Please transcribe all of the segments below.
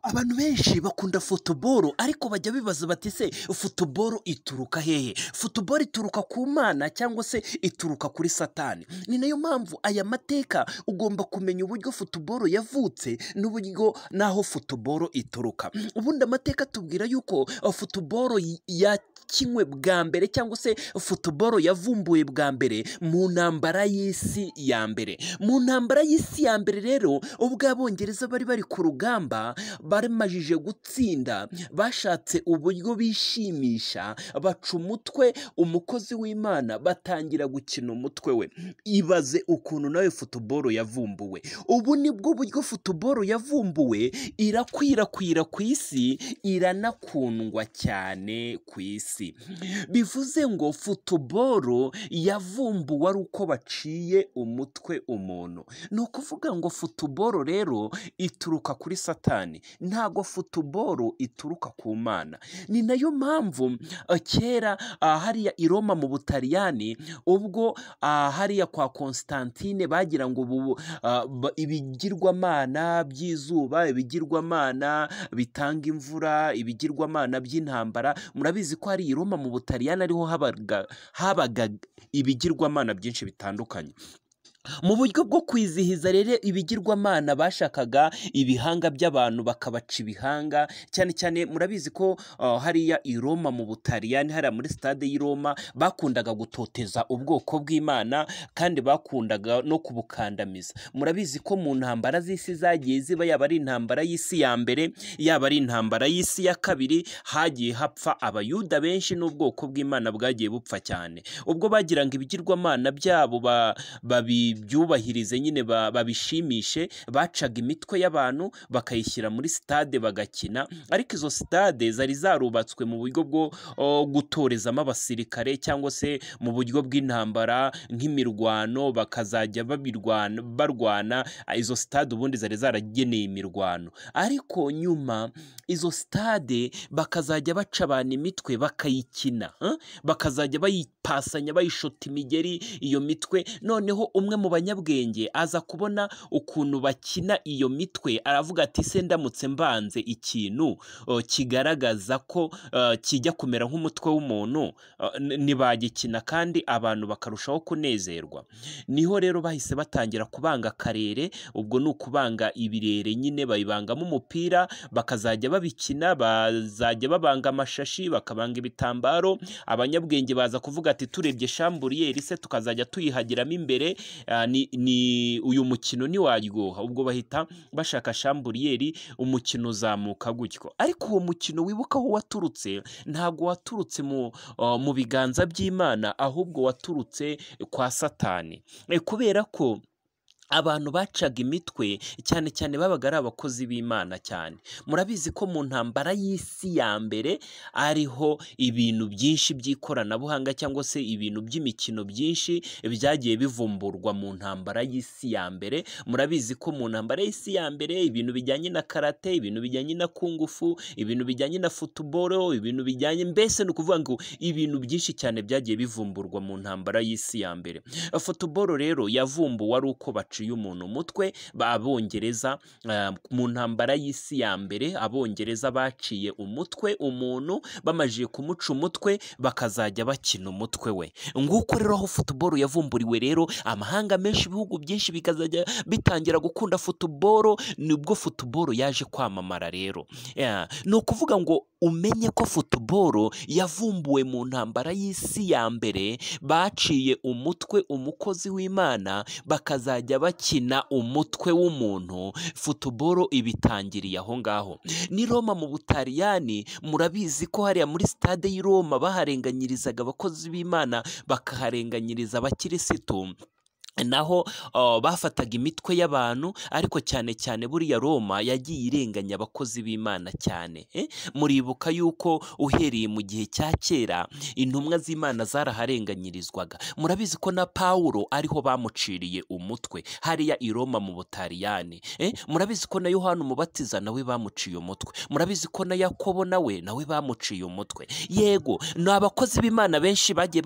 abantu benshi bakunda futuboro ariko bajya bibaza bati se futuboro ituruka hehe futuboro ituruka ku mana cyangwa se ituruka kuri satani ni nayo mpamvu aya mateka ugomba kumenya uburyo futuboro yavutse n'uburyo n'aho futuboro ituruka ubundi amateka tubwira yuko futuboro yakinywe bwa mbere cyangwa se futuboro yavumbuwe bwa mbere mu ntambara y'isi ya mbere mu ntambara y'isi ya mbere rero ubwo abongereza bari bari ku rugamba bamajije gutsinda bashatse uburyo bishimisha baca umutwe umukozi w'imana batangira gukina umutwe we ibaze ukuntu nawe futuboro yavumbuwe ubu ni bwo buryo futuboro yavumbuwe irakwirakwira ku isi iranakundwa cyane ku isi bivuze ngo futuboro yavumbuwe ari uko baciye umutwe umuntu ni ukuvuga ngo futuboro rero ituruka kuri satani ntabwo futuboro ituruka ku mana ni nayo mpamvu kera hariya i roma mu butaliyani ubwo hariya kwa constantine bagira ngo ibigirwamana by'izuba ibigirwamana bitanga imvura ibigirwamana by'intambara murabizi ko hari i roma mu butaliyani ariho habaga ibigirwamana byinshi bitandukanye mu buryo bwo kwizihiza rero ibigirwamana bashakaga ibihanga by'abantu bakabaca ibihanga cyane cyane murabizi ko hariya i roma mu butaliyani hariya muri sitade y'i roma bakundaga gutoteza ubwoko bw'imana kandi bakundaga no kubukandamiza murabizi ko mu ntambara z'isi zagiye ziba yaba ari intambara y'isi ya mbere yaba ari intambara y'isi ya kabiri hagiye hapfa abayuda benshi n'ubwoko bw'imana bwagiye bupfa cyane ubwo bagira ngo ibigirwamana byabo babi byubahirize nyine babishimishe bacaga imitwe y'abantu bakayishyira muri sitade bagakina ariko izo sitade zari zarubatswe mu buryo bwo gutorezamo abasirikare cyangwa se mu buryo bw'intambara nk'imirwano bakazajya barwana izo sitade ubundi zari zarageneye imirwano ariko nyuma izo sitade bakazajya baca abantu imitwe bakayikina bakazajya bayipasanya bayishota imigeri iyo mitwe noneho umwe mu banyabwenge aza kubona ukuntu bakina iyo mitwe aravuga ati se ndamutse mbanze ikintu kigaragaza ko kijya kumera nk'umutwe w'umuntu ntibagikina kandi abantu bakarushaho kunezerwa niho rero bahise batangira kubanga akarere ubwo ni ukubanga ibirere nyine babibangamo umupira bakazajya babikina bazajya babanga amashashi bakabanga ibitambaro abanyabwenge baza kuvuga ati turebye shamburiyeri se tukazajya tuyihagiramo imbere ni uyu mukino ntiwaryoha ubwo bahita bashaka shamburiyeri umukino uzamuka gutyo ariko uwo mukino wibuka aho waturutse ntabwo waturutse mu biganza by'imana ahubwo waturutse kwa satani kubera ko abantu bacaga imitwe cyane cyane babaga ari abakozi b'imana cyane murabizi ko mu ntambara y'isi ya mbere ariho ibintu byinshi by'ikoranabuhanga cyangwa se ibintu by'imikino byinshi byagiye bivumburwa mu ntambara y'isi ya mbere murabizi ko mu ntambara y'isi ya mbere ibintu bijyanye na karate ibintu bijyanye na kungufu ibintu bijyanye na futuboro ibintu bijyanye mbese ni ukuvuga ngo ibintu byinshi cyane byagiye bivumburwa mu ntambara y'isi ya mbere futuboro rero yavumbuwe ari uko baca baciye umuntu umutwe babongereza mu ntambara y'isi ya mbere abongereza baciye umutwe umuntu bamajije kumuca umutwe bakazajya bakina umutwe we nguko rero aho futuboro yavumburiwe rero amahanga menshi ibihugu byinshi bikazajya bitangira gukunda futuboro nibwo futuboro yaje kwamamara rero ni ukuvuga ngo umenye ko futuboro yavumbuwe mu ntambara y'isi ya mbere baciye umutwe umukozi w'imana bakazajya bakina umutwe w'umuntu futuboro ibitangiriye aho ngaho ni roma mu butaliyani murabizi ko hariya muri sitade y'i roma baharenganyirizaga abakozi b'imana bakaharenganyiriza abakirisitu naho bafataga imitwe y'abantu ariko cyane cyane buriya roma yagiye irenganya abakozi b'imana cyane muribuka yuko uhereye mu gihe cya kera intumwa z'imana zaraharenganyirizwaga murabizi ko na pawuro ariho bamuciriye umutwe hariya i roma mu butaliyani murabizi ko na yohani umubatiza nawe bamuciye umutwe murabizi ko na yakobo nawe nawe bamuciye umutwe yego ni abakozi b'imana benshi bagiye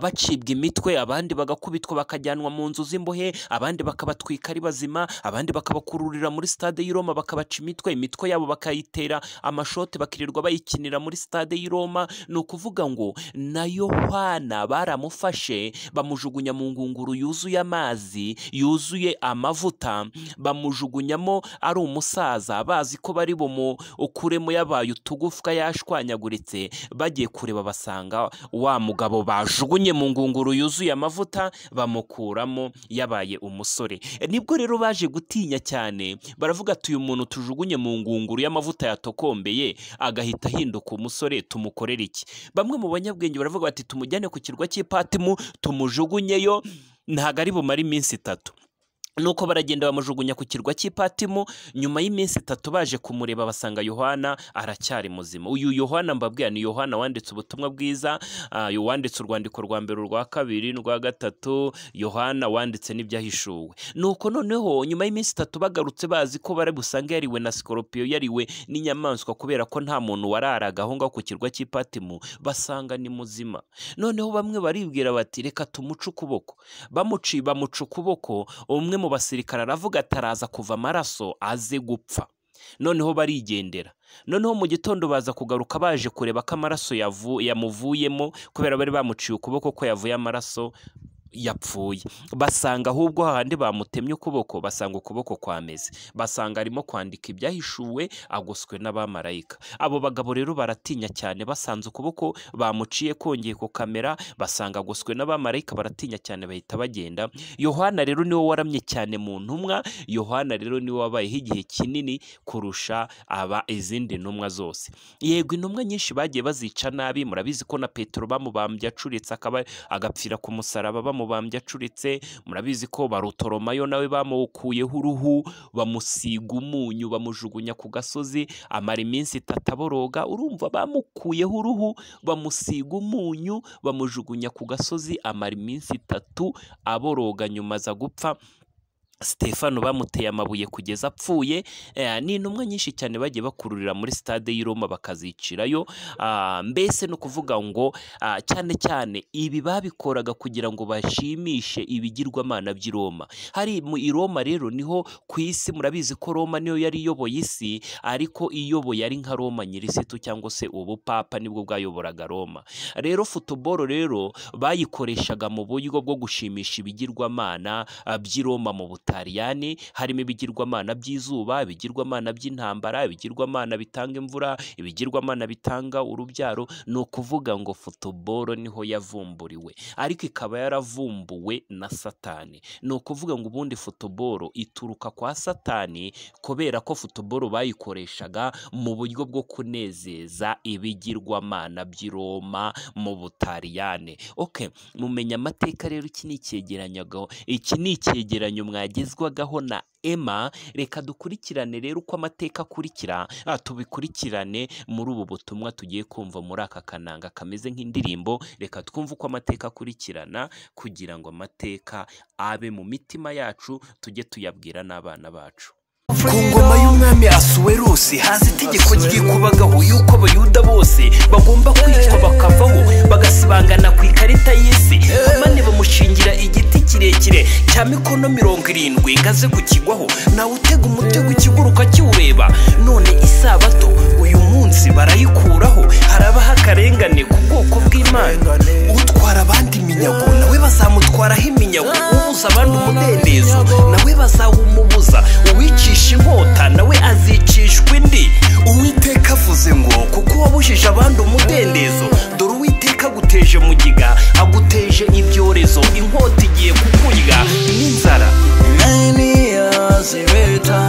bacibwa imitwe abandi bagakubitwa bakajyanwa mu nzu z'imbohe abandi bakabatwika ari bazima abandi bakabakururira muri stade y'i Roma bakabaca imitwe imitwe yabo bakayitera amashote bakirirwa bayikinira muri stade y'i Roma ni ukuvuga ngo na Yohana baramufashe bamujugunya mu ngunguru yuzuye amazi yuzuye amavuta bamujugunyamo ari umusaza bazi ko bari bumukuremo yabaye utugufwa yashwanyaguritse bagiye kureba basanga wa mugabo bajugunye mu ngunguru yuzuye amavuta bamukuramo yabaye umusore nibwo rero baje gutinya cyane baravuga ati uyu muntu tujugunye mu ngunguru y'amavuta yatokombeye agahita ahinduka umusore tumukorere iki bamwe mu banyabwenge baravuga bati tumujyane ku kirwa cy'ipatimu tumujugunyeyo ntabwo ari bumare iminsi itatu nuko baragenda bamujugunya ku kirwa cy'ipatimu nyuma y'iminsi itatu baje kumureba basanga yohana aracyari muzima uyu yohana mbabwira ni yohana wanditse ubutumwa bwiza ah, wanditse urwandiko rwa mbere urwa kabiri n'urwa gatatu yohana wanditse n'ibyahishuwe nuko noneho nyuma y'iminsi itatu bagarutse bazi ko bari busange yariwe na sikoropiyo yariwe n'inyamaswa kubera ko nta muntu wararaga aho ngaho ku kirwa cy'ipatimu basanga ni muzima noneho bamwe baribwira bati reka tumuce ukuboko bamuci bamuca ukuboko umwe mu basirikare aravuga ati araza kuva amaraso aze gupfa noneho barigendera noneho mu gitondo baza kugaruka baje kureba ko amaraso yavu- yamuvuyemo kubera bari bamuciye ukuboko ko yavuye amaraso yapfuye basanga ahubwo hahandi bamutemye ukuboko basanga ukuboko kwameze basanga arimo kwandika ibyahishuwe agoswe n'abamarayika abo bagabo rero baratinya cyane basanze ukuboko bamuciye kongeye ku kamera basanga agoswe n'abamarayika baratinya cyane bahita bagenda yohana rero niwe waramye cyane mu ntumwa yohana rero niwe wabayeho igihe kinini kurusha aba izindi ntumwa zose yego intumwa nyinshi bagiye bazica nabi murabizi ko na petero bamubambye acuritse akaba agapfira ku musaraba bamubambye acuritse murabizi ko barutoromayo nawe bamukuyeho uruhu bamusiga umunyu bamujugunya ku gasozi amara iminsi itatu aboroga urumva bamukuyeho uruhu bamusiga umunyu bamujugunya ku gasozi amara iminsi itatu aboroga nyuma aza gupfa Stefano bamuteye amabuye kugeza apfuye eh, ni intumwa nyinshi cyane bagiye bakururira muri stade y'i Roma bakazicirayo Ah, mbese ni ukuvuga ngo ah, cyane cyane ibi babikoraga kugira ngo bashimishe ibigirwamana by'i Roma hari mu i Roma rero niho ku isi murabizi ko Roma niyo yari iyoboye isi ariko iyoboye ari nka Roma nyirisitu cyangwa se ubupapa nibwo bwayoboraga Roma rero futuboro rero bayikoreshaga mu buryo bwo gushimisha ibigirwamana ah, by'i Roma mu Butaliyani harimo ibigirwamana by'izuba ibigirwamana by'intambara ibigirwamana bitanga imvura ibigirwamana bitanga urubyaro ni ukuvuga ngo futuboro niho yavumburiwe ariko ikaba yaravumbuwe na satani ni ukuvuga ngo ubundi futuboro ituruka kwa satani kubera ko futuboro bayikoreshaga mu buryo bwo kunezeza ibigirwamana by'i Roma mu Butaliyani okay mumenya amateka rero iki ni icyegeranyago iki ni icyegeranyo mwagezwagaho na ema reka dukurikirane rero uko amateka akurikira ah, tubikurikirane muri ubu butumwa tugiye kumva muri aka kananga kameze nk'indirimbo reka twumve uko amateka akurikirana kugira ngo amateka abe mu mitima yacu tujye tuyabwira n'abana bacu ku ngoma y'umwami asuwerusi haza itegeko ryikubagaho yuko abayuda bose bagomba kwicwa bakavaho bagasibangana ku ikarita y'isi hamani bamushingira igiti kirekire cya mikono mirongo irindwi ngo aze kukigwaho nawe utega umutego ikiguruka kiwureba none isabato uyu munsi barayikuraho harabaho akarengane ku bwoko bw'imana utwara abandi iminyago nawe bazamutwaraho iminyago ubuza abandi umudendezo nawe bazawumubuza uwicisha inkota nawe azicishwa indi uwiteka avuze ngo kuko wabujije abandi umudendezo dore uwiteka aguteje mugiga aguteje ibyorezo inkota igiye kukurya n'inzara Many years later,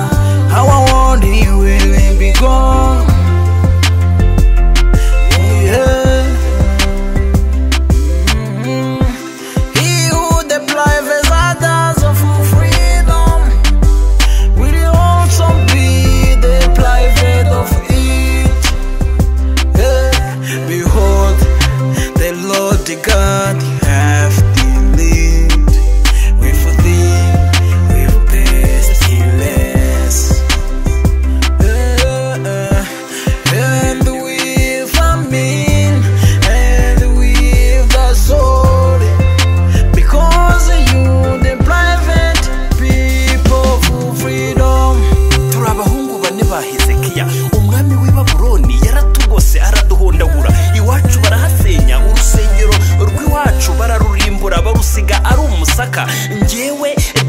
how I wonder you will be gone. Yeah. Mm. He who deprives others of freedom will also be deprived of it. Yeah. Behold, the Lord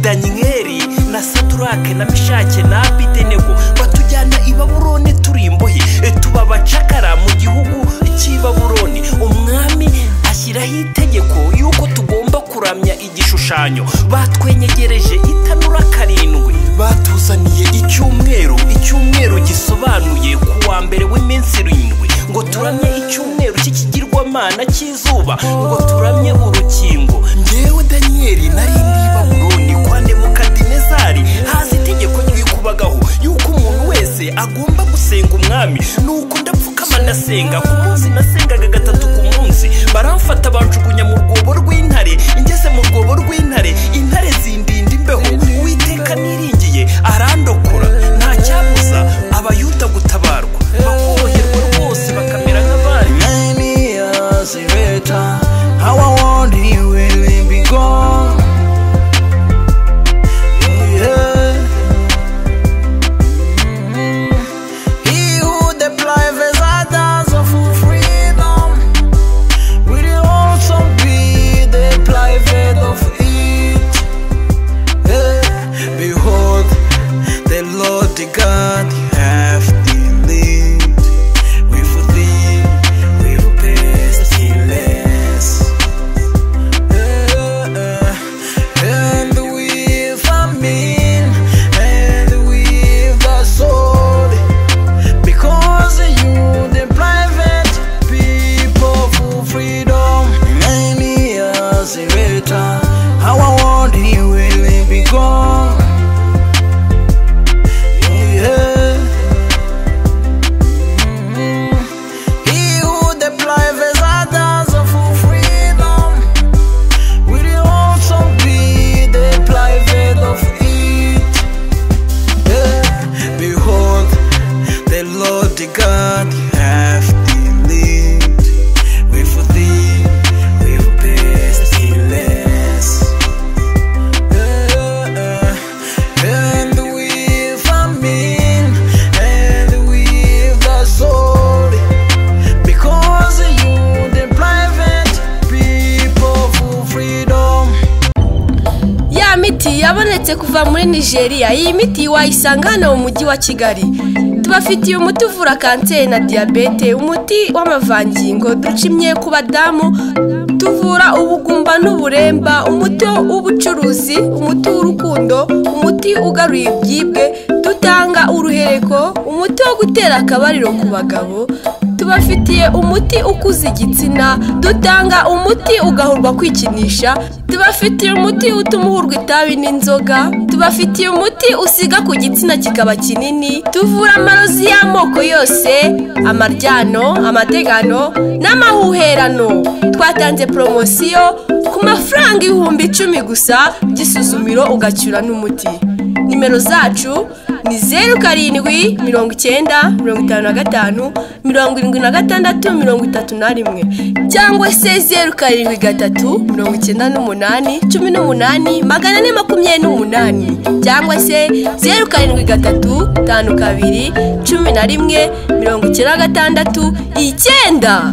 daniyeli na saturake na mishake na abidenego batujyana i baburoni turi imbohe e, tuba abacakara mu gihugu cy'i baburoni umwami ashyiraho itegeko yuko tugomba kuramya igishushanyo batwenyegereje itanura karindwi batuzaniye icyumweru icyumweru gisobanuye ku wa mbere w'iminsi irindwi ngo turamye icyumweru cy'ikigirwamana cy'izuba ngo turamye urukingo ngewe daniyeli nari ndi i baburoni kwa nebukadinezari haza itegeko ryikubagaho yuko umuntu wese agomba gusenga umwami nuko ndapfukama nasenga ku munsi nasengaga gatatu ku munsi baramfata banjugunya mu rwobo rw'intare ngeze mu rwobo rw'intare intare zindinda imbeho uwiteka niringiye arandokora nta cyabuza abayuda gutabarwa bakoroherwa rwose bakamera nk'abandi Nine years later, how I wonder you will it be gone. Yeah. He who deprives others of freedom will also be deprived of it. Yeah. Behold, the Lord the God hath delivered with thee with pestilence. And with famine, and with the sword, because you deprived people of freedom. Many years later, how I wonder you will it be gone. Yeah. He who deprives others of freedom will also be deprived of it. Yeah. Behold, the Lord the God hath delivered with thee with pestilence. And with famine, and with the sword, because you deprived people of freedom. ya miti yabonetse kuva muri nigeria iyi miti wayisanga hano mu mujyi wa kigali tubafitiye umuti uvura kanseri na diyabete umuti w'amavangingo ducimye ku badamu tuvura ubugumba n'uburemba umuti w'ubucuruzi umuti w'urukundo umuti ugaruye ibyibwe dutanga uruhereko umuti wo gutera akabariro ku bagabo tubafitiye umuti ukuza igitsina dutanga umuti ugahurwa kwikinisha tubafitiye umuti utuma uhurwa itabi n'inzoga tubafitiye umuti usiga ku gitsina kikaba kinini tuvura amarozi y'amoko yose amaryano amategano n'amahuherano twatanze poromosiyo ku mafaranga ibihumbi icumi gusa by'isuzumiro ugacyura n'umuti nimero zacu ni zeru karindwi mirongo icyenda mirongo itanu na gatanu mirongo irindwi na gatandatu mirongo itatu na rimwe cyangwa se zeru karindwi gatatu mirongo icyenda n'umunani cumi n'umunani magana ane makumyabiri n'umunani cyangwa se zeru karindwi gatatu tanu kabiri cumi na rimwe mirongo icyenda na gatandatu icyenda